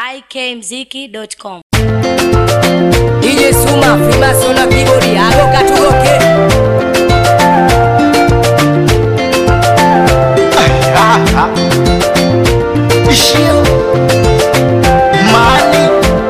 ikmziki.com. DJ Suma, Freemason na keyboard, alo katugoke. Ishio Mani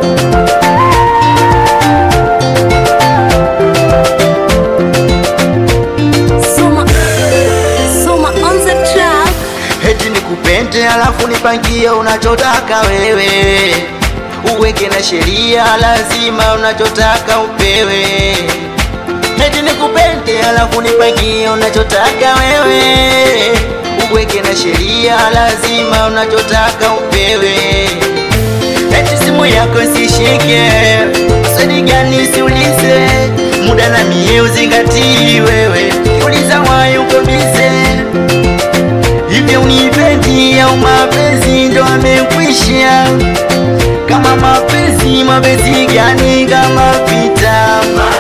Suma, Suma on the track. Heti nikupende alafu nipangie unachotaka wewe Uweke na sheria lazima unachotaka upewe Heti nikupende alafu nipangie unachotaka wewe Uweke na sheria lazima unachotaka upewe Eti simu yako sishike, swali gani siulize, muda na mie uzingatii wewe, uliza wayo uko bize, hivyo unipendi au mapenzi ndo amekwisha? Kama mapenzi, mapenzi gani kama vita?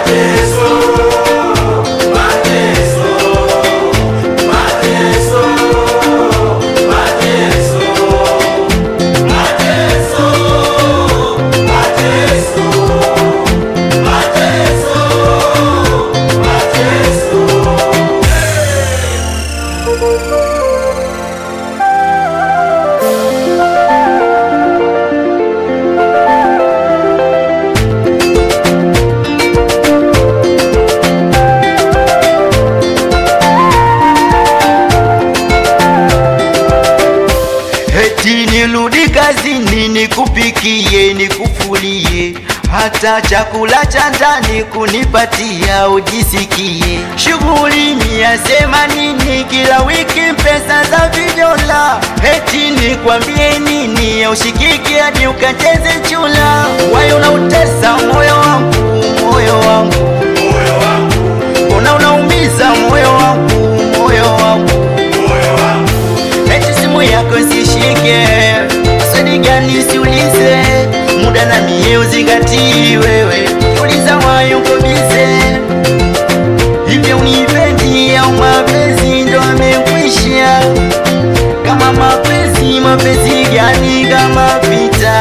Eti nirudi kazini nikupikie nikufulie hata chakula cha ndani kunipatia ujisikie. Shughuli ni yasema nini kila wiki pesa za vijola. Eti nikwambie nini ya ushikiki hadi ukacheze chula. Wayo unautesa moyo wangu, moyo wangu, una unaumiza moyo wangu, moyo wangu Eti simu yako sishike, swali gani siulize, muda na mie uzingatii wewe, uliza wayo uko bize, hivyo unipendi au mapenzi ndo amekwisha? Kama mapenzi, mapenzi gani kama vita?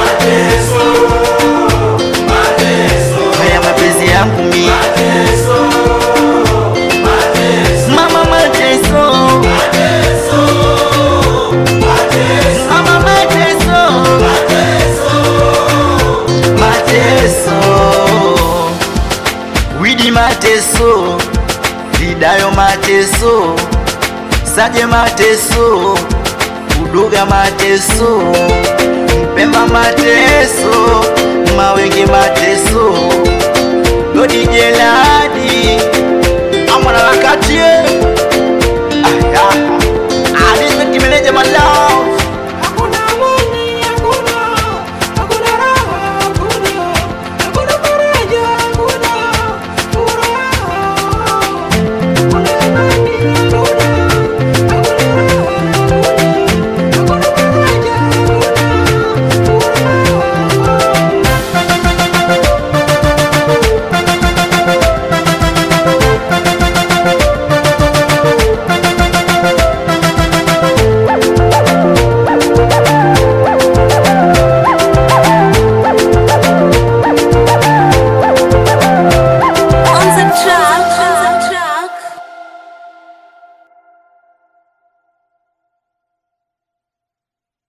Haya mapenzi yangu mimi Mama mateso Mama mateso Mateso Widi mateso Vidayo mateso Saje mateso Uduga mateso Mpemba mateso Mawenge mateso Godi jeladi Amwana wakati eh. Ah, ah, ah. Ah, this is the manager, my love.